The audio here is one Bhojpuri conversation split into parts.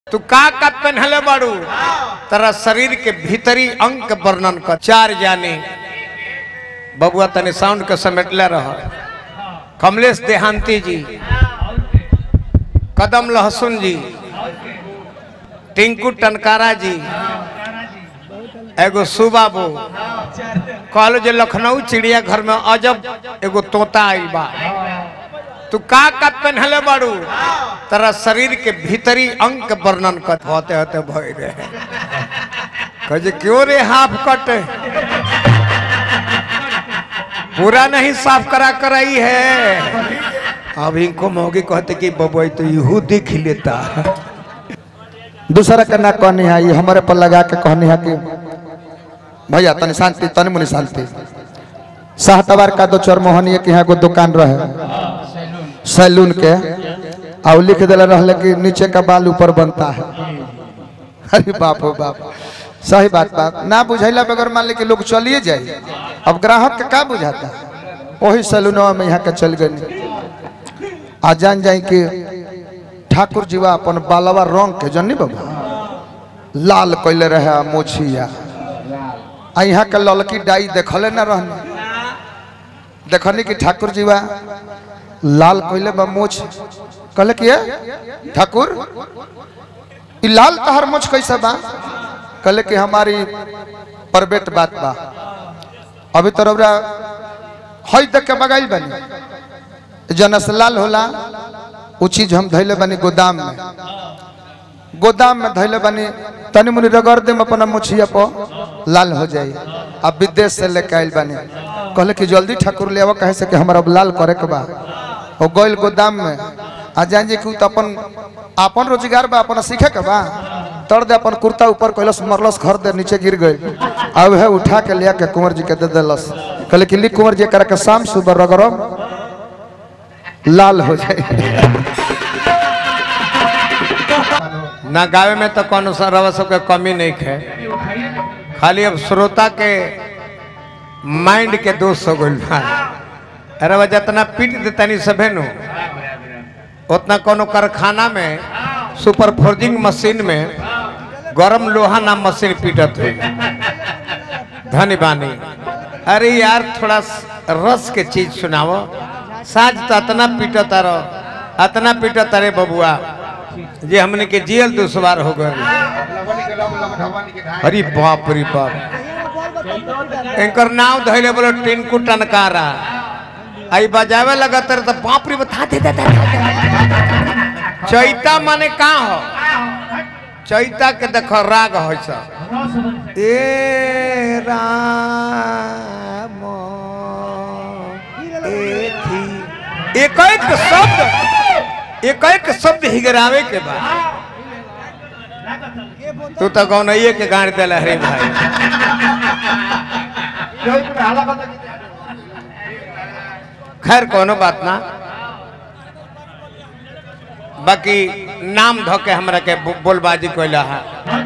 तू का का पहनले बाड़ू तेरा शरीर के भीतरी अंग के वर्णन कर चार जाने बबुआ तने साउंड के समेटले रह कमलेश देहांती जी कदम लहसुन जी टिंकू टनकारा जी एगो सुबाबू कहलो जे लखनऊ चिड़िया घर में अजब एगो तोता आई बा तू का का पहनले बाड़ू तेरा शरीर के भीतरी अंग के वर्णन कर होते होते भय रहे कहे क्यों रे हाफ कट पूरा नहीं साफ करा कराई है अब इनको मौगी कहते कि बबुआ तो यहू देख लेता दूसरा के ना कहनी है ये हमारे पर लगा के कहनी है कि भैया तनी शांति तनी मुनि शांति साहतवार का दो चोर मोहनिया के यहाँ को दुकान रहे सैलून के और लिख दिला रहले कि नीचे का बाल ऊपर बनता है अरे बाप हो बाप सही बात बात ना बुझैला बगैर मान ली कि लोग चलिए जाए अब ग्राहक के का बुझाता वही सैलूनवा में यहाँ के चल गए आ जान जाए कि ठाकुर जीवा अपन बालवा रंग के जनी बाबा लाल कैले रहे मोछिया आ यहाँ के ललकी डाई देखले न रहने देखनी कि ठाकुर जीवा लाल कैले बा मोछ कहले कि "ए, ठाकुर ई लाल तहर मोछ कैसे बा कहले कि हमारी परबेट बात बा अभी तो रौरा हई देख के बगाइल बनी जनस लाल होला उ चीज हम धैले बनी गोदाम में गोदाम में धैले बनी तनी मुनी रगड़ देम अपना मुछिया पर लाल हो जाई अब विदेश से लेके आइल बनी कहले कि जल्दी ठाकुर ले आवो कहे से कि हमरा अब लाल करे के बा ओ गइल गोदाम में आ जान जे कि उ त अपन अपन रोजगार बा अपन सीखे के बा तर दे अपन कुर्ता ऊपर कैलस मरलस घर दे नीचे गिर गई अब है उठा के लिया के कुंवर जी के दे देलस कहले कि ली कुंवर जी करा के शाम सुबह रगड़म लाल हो जाए ना गावे में तो कौन सा रवा सबके कमी नहीं है खाली अब श्रोता के माइंड के दोष हो गइल बा अरे वह जितना पीट देता नहीं सभे नु उतना कोनो कारखाना में सुपर फोर्जिंग मशीन में गरम लोहा नाम मशीन पीटत है धनी बानी अरे यार थोड़ा स- रस के चीज सुनाओ साज तो अतना पीटत रहो अतना पीटत रे बबुआ जे हमने के जियल दुश्वार हो गए अरे बाप रे बाप इनकर नाव धैले बोलो टिंकू टनकारा आई बजावे लगा तर तो बाप रे बता दे दे, दे, दे, दे। चैता माने का हो चैता के देखो राग हो सब ए राम एथी एक एक शब्द एक एक शब्द हिगरावे के बाद तू तो गौनइये के गाड़ दिला रे भाई खैर कोनो बात ना बाकी नाम धो के हमरा के बो- बोलबाजी कोइला है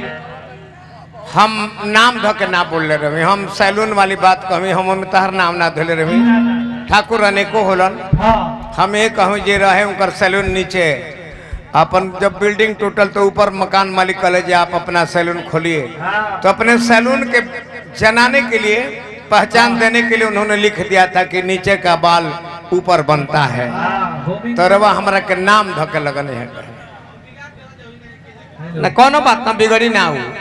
हम नाम धो के ना बोलले रही हम सैलून वाली बात कहमी हम ओमे तहर नाम ना धोले रही ठाकुर अनेको होलन हम ये कहूँ जे रहे उनकर सैलून नीचे अपन जब बिल्डिंग टूटल तो ऊपर मकान मालिक कहले जे आप अपना सैलून खोलिए तो अपने सैलून के जनाने के लिए पहचान देने के लिए उन्होंने लिख दिया था कि नीचे का बाल ऊपर बनता है तो रवा हमरा के नाम धके लगन है न कोनो बात ना बिगड़ी ना हो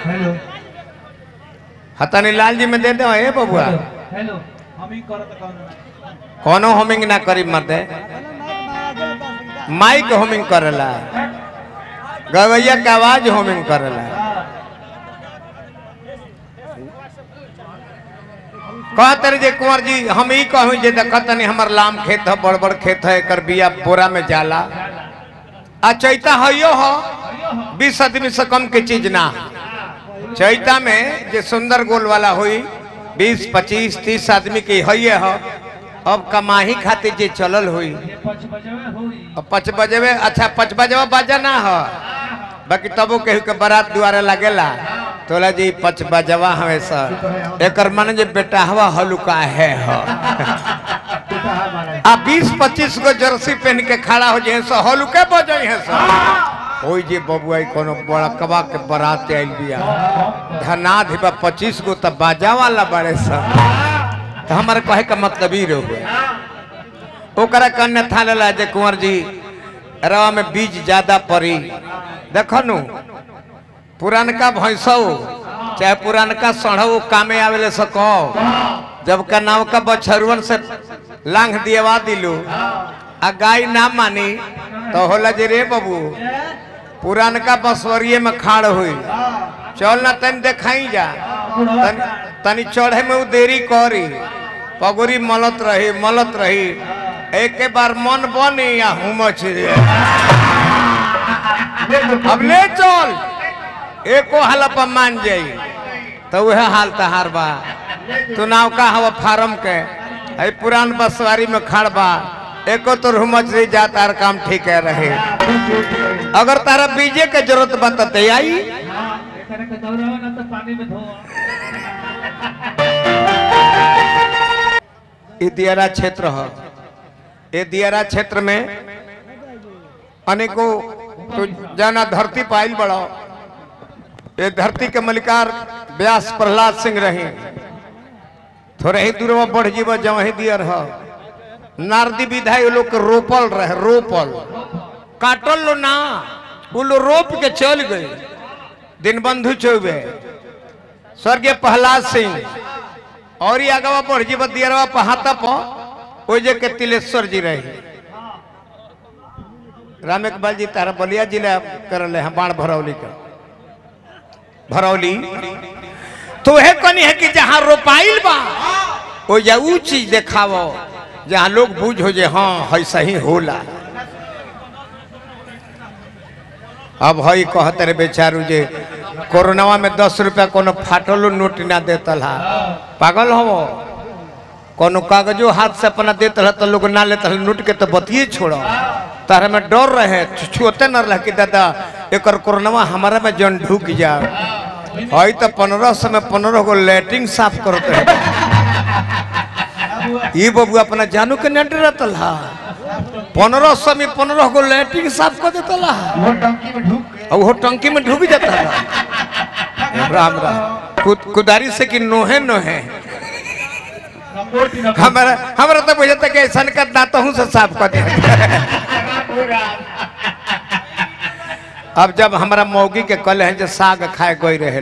हतनी लाल जी में दे दो ए बबुआ हेलो हम ही करत कौन कोनो होमिंग ना करी मर्दे माइक होमिंग करेला गवैया के आवाज होमिंग करेला कहते रहे जे कुंवर जी हम ही कहूँ जे देखत तनी हमर लाम खेत है बड़ बड़ खेत है एकर बिया बोरा में जाला आ चैता हइयो हो बीस आदमी से कम के चीज ना है। चैता में जे सुंदर गोल वाला हुई बीस पच्चीस तीस आदमी के हइये हो अब कमाही खातिर जे चलल हुई पच बजवे होई अब पच बजेवे अच्छा पच बजेवा बाजा ना हो बाकी तबो केहू के बारात दुआरे लगेला तोला जी पच बजवा हवे सर एकर मन जे बेटा हवा हलुका है हो आ बीस पच्चीस गो जर्सी पहन के खड़ा हो जाए सो हलुके बजे है सर ओई जे बबुआ कोनो बड़कवा के बारात आइल बिया धनाध बा पच्चीस गो तब बाजा वाला बड़े सन तो हमारे कहे का मतलब ही रहो ओकरा कन्या था लेला जे कुंवर जी रवा में बीज ज्यादा पड़ी देखो नु पुरानका भैंसो चाहे पुरानका सढ़ो कामे आवेले सको जब का नाव का बछरुअन से लांघ दियवा दिलू आ गाय ना मानी तो होला जे रे बाबू पुरानका बसवरिये में खाड़ हुई चल ना तनी देखाई जा तनी, तनी चढ़े में उ देरी करी पगुरी मलत रही मलत रही एक के बार मन बनी या हुमच रे अब ले चल एको हाल पर मान जाई तो वह हाल तहार बा तू नाव का हवा फार्म के है पुरान बसवारी में खड़ बा एको तो हुमच रही जा तार काम ठीक है रहे अगर तारा बीजे के जरूरत बा तो दे आई एकरे के दौड़ावा ना तो पानी में धो ये दियारा क्षेत्र है ये दियारा क्षेत्र में अनेकों तो जाना धरती पाइल बड़ो ये धरती के मलिकार व्यास प्रहलाद सिंह रहे थोड़े ही दूर में बढ़ जीव जब ही दियर है नारदी विधा ये लोग के रोपल रहे रोपल काटल लो ना वो लोग रोप के चल गए दिनबंधु चौबे स्वर्गीय प्रहलाद सिंह और ये आगवा बढ़ जीव दियरवा पहाता पर ओजे के तिलेश्वर जी रहे राम इकबाल जी तारा बलिया जिला कर ले हैं बाण भरौली का भरौली तो वह कनी है कि जहाँ रोपाइल बा ओ जा ऊ चीज देखावो जहाँ लोग बूझ हो जे हाँ है सही होला अब हई कहते रे बेचारू जे कोरोनावा में दस रुपया कोनो फाटलो नोट ना देतल हा पागल हो कोनो कागजो हाथ से अपना देत रहा तो लोग ना लेते नोट के तो बतिए छोड़ो तारा में डर रहे छुअते न रह कि दादा एक कोरोनावा हमारा में जन ढुक जा हई तो पंद्रह सौ में पंद्रह गो लेटरिन साफ करते है ये बबू अपना जानू के न डरतल हा पंद्रह सौ में पंद्रह गो लेटरिन साफ कर देता ला वो टंकी में ढुक के और वो टंकी में ढुक जाता था राम राम कुद कुदारी से कि नोहे नोहे नंबर की नंबर हमारा हमारा तो बुझाता कि ऐसा का दांतों से साफ कर दिया अब जब हमारा मौगी के कल है जो साग खाए गई रहे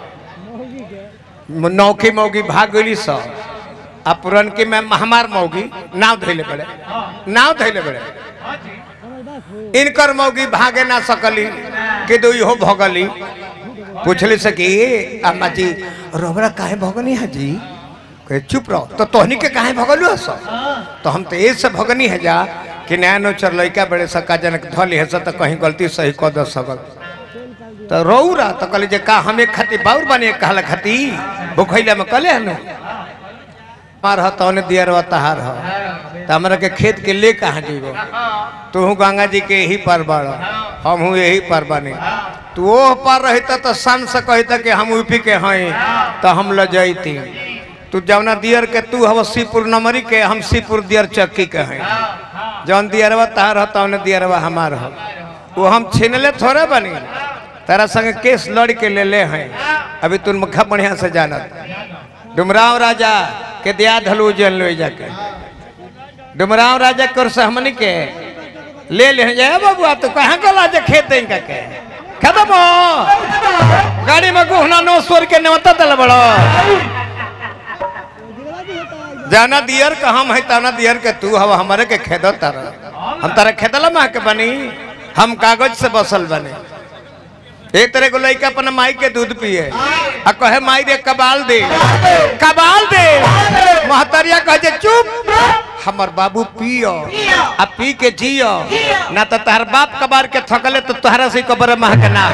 नौकी मौगी भाग गई सौ आ पुरनकी में हमार मौगी नाव धैले बड़े नाव धैले बड़े हाँ जी इनकर मौगी भागे ना सकली कि दो इहो भगली पूछली से कि "ए, अम्मा जी रोबरा काहे भगनी है जी कहे चुप रहो तो तोहनी के काहे भगलू है सब तो हम तो ये से भगनी है जा कि नया नोचर लड़का बड़े सका जनक धली है तो कहीं गलती सही कह दो सकल तो रौरा तो कहली जे का हमें खाती बाउर बने कहला खाती भूखैला में कले हनु मार ह तौने दियर तहार ह तो हमरा के खेत के ले कहाँ जीवो तू गंगा जी के यही पर बड़ हम हूँ यही पर बने तू ओह पर रहता तो सन से कहता कि हम यूपी के हैं तो हम ल जैती तू जौना दियर के तू हव सीपुर नमरी के हम सीपुर दियर चक्की के हैं जौन दियरवा तहार ह तौने दियरवा हमार ह वो हम छीनले थोड़े बनी तारा संग केस लड़ के ले ले हैं अभी तू मुखा बढ़िया से जानत डुमराव राजा के दिया धलू जल लो जाके डुमराव राजा कर सहमनी के ले ले जाए बाबू तो कहाँ गला जे खेत इनका के खत्म हो गाड़ी में गुहना नो स्वर के नेवता दल बड़ो जाना दियर का हम है ताना दियर के तू हवा हमारे के खेदो तारा हम तारा खेदला मा के बनी हम कागज से बसल बने एक तरह को लड़का अपना माई के दूध पिए आ कहे माई रे कबाल दे कबाल दे महतरिया कहे जे चुप हमर बाबू पियो आ पी के जियो ना तो तहर बाप कबार के थकले तो तोहरा से कबर महक ना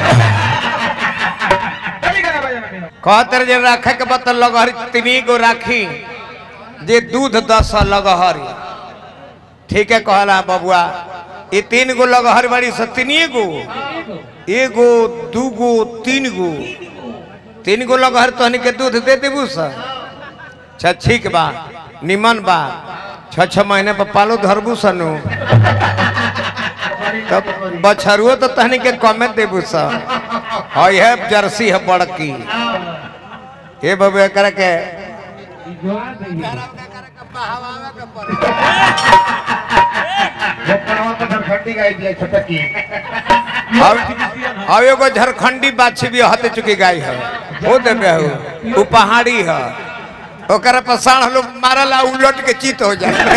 कहते जे रखे के बत लगहरी तीनी गो राखी जे दूध दस लगहरी ठीक है कहला बबुआ ये तीन गो लगहर बड़ी से तीनिए गो एगो दूगो तीन गो तीन गो लगहर तहनी के दूध दे देबू सर अच्छा ठीक बा निमन बा छ छ महीने पर पालो धरबू सनु तब बछरुओ तो तहनी के कमे देबू सब हई है जर्सी है बड़की ए बाबू एकरा के जोड़ा दे वो पड़वा तो झरखंडी गाय दिया छोटा की अब अब एगो झारखंडी बाछी भी हते चुकी गाय है वो देबे हो उ पहाड़ी है ओकरा पर साढ़ लोग मारला उलट के चित हो जाए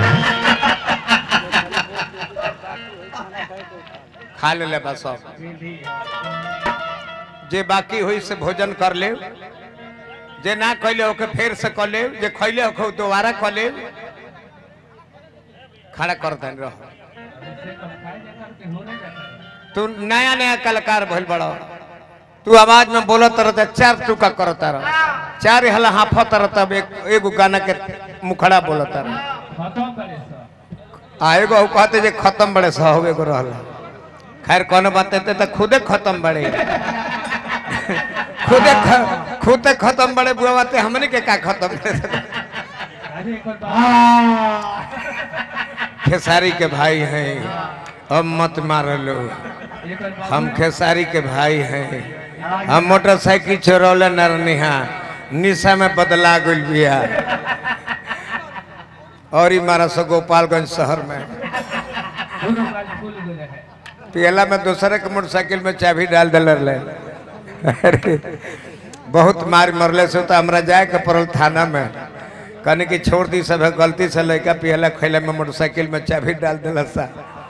खा ले ले बस सब जे बाकी हुई से भोजन कर ले जे ना कैले ओके फेर से कर ले जे खैले ओके दोबारा कर ले खड़ा कर देन रहो तू नया नया कलाकार भइल बड़ा तू आवाज में बोलत रहता चार टुका करता रह चार हला हाफत रहता एक एगो गाना के मुखड़ा बोलत रह खत्म करे सब आ एगो उ कहते जे खत्म बड़े सहब एगो रहल खैर कोनो बात ते तो खुदे खत्म बड़े खुदे ख, खुदे खत्म बड़े बुआ बाते हमने के का खत्म बड़े अरे एक बार खेसारी के भाई हैं अब मत मार लो एक बार हम खेसारी के भाई हैं हम मोटरसाइकिल चोरौले नरनिहा निशा में बदला गइल बिया और ही मारा सो गोपालगंज शहर में दोनों गाड़ी खुल गए हैं पियला में दूसरे के मोटरसाइकिल में चाबी डाल दिल रहे अरे बहुत मार मरले से तो हमरा जाए के पड़ल थाना में कहने की छोड़ दी सब है गलती से लड़का पियला खैला में मोटरसाइकिल में चाबी डाल दिल सा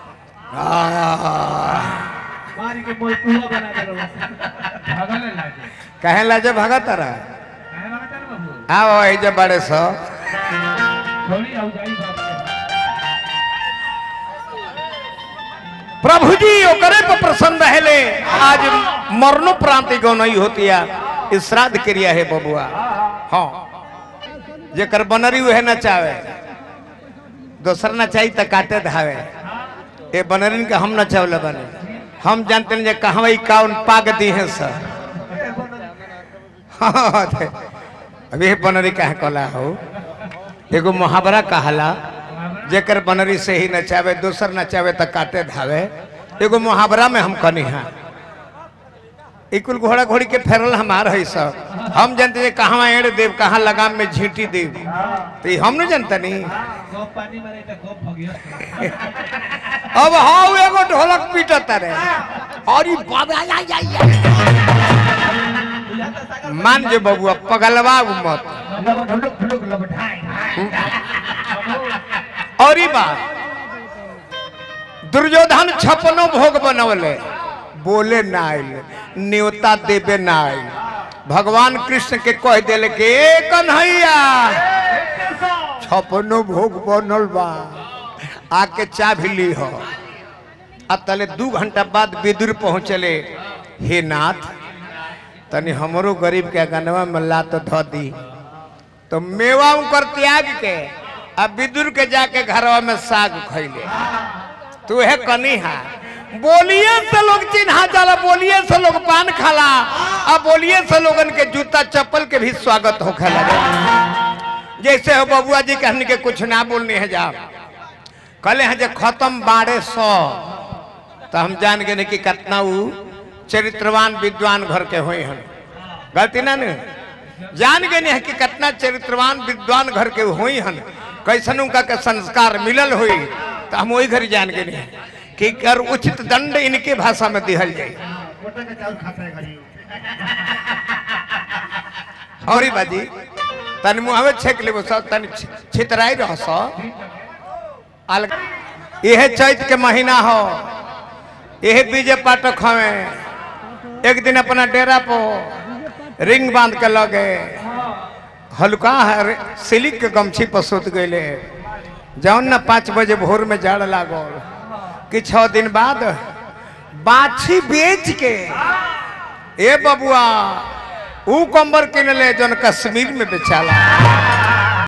आ, मारी के मोल पूरा बना दे रहा भागल लागे कहे लाजे भगत रहा काहे भागत है बाबू आओ ये जब बड़े सो थोड़ी आउ जाई बात प्रभु जी ओकरे पर प्रसन्न रहले आज मरणोपरांति गौनई होतिया इस श्राद्ध क्रिया है बबुआ हाँ जेकर बनरी उहे नचावे दोसर नचाई त काटे धावे ए बनरिन के हम नचावले बने हम जानते हैं जे कहवा काउन पाग दी है सर हाँ, ते- अब ये बनरी कहे कला हो एगो मुहावरा कहला जेकर बनरी से ही नचावे दोसर नचावे त काटे धावे एगो मुहावरा में हम कनी है ई कुल घोड़ा घोड़ी के फेरल हमार है सब हम जानते हैं कहाँ एड़ देव कहाँ लगाम में झींटी देव तो ई हम नहीं जानता नहीं गो पानी मारे त गो भगियो अब हाउ एगो ढोलक पीटत रे और ई बाबा या या या मान जे बबुआ पगलवा मत लब ढुलुक ढुलुक लब ढाई और ई बात दुर्योधन छपनो भोग बनवले बोले ना आइल न्योता देवे ना आइल भगवान कृष्ण के कह दिले कि ए कन्हैया छपनो भोग बनल बा आके चाभी ली हो आ तले दू घंटा बाद विदुर पहुँचले हे नाथ तनी हमरो गरीब के गनवा में लात धो दी तो मेवा उकर त्याग के आ विदुर के जाके घरवा में साग खैले तू है कनी है बोलिए से लोग चिन्हा जाला बोलिए से लोग पान खाला आ बोलिए से लोगन के जूता चप्पल के भी स्वागत होखे लगे जैसे हो बबुआ जी कहने के कुछ ना बोलने है जा कहले हैं जे खत्म बाड़े सौ तो हम जान गए कि कितना ऊ चरित्रवान विद्वान घर के हुए हैं गलती ना ने जान गए हैं कि कितना चरित्रवान विद्वान घर के हुई हन कैसन उनका के संस्कार मिलल हुई तो हम वही घर जान गए हैं कि कर उचित दंड इनके भाषा में दिहल जाए मोटा के चावल खाता है घड़ी और ही बाजी तन मुहवे छेक लेबो सब तन छितराई रह सो आल यह चैत के महीना हो यह बीजे पाठक हवे एक दिन अपना डेरा पो रिंग बांध के लगे हल्का है रे- सिलिक के गमछी पर सुत गए जौन ना पाँच बजे भोर में जाड़ लागल कि छह दिन बाद बाछी बेच के ए बबुआ ऊ कंबर किनले जौन कश्मीर में बेचाला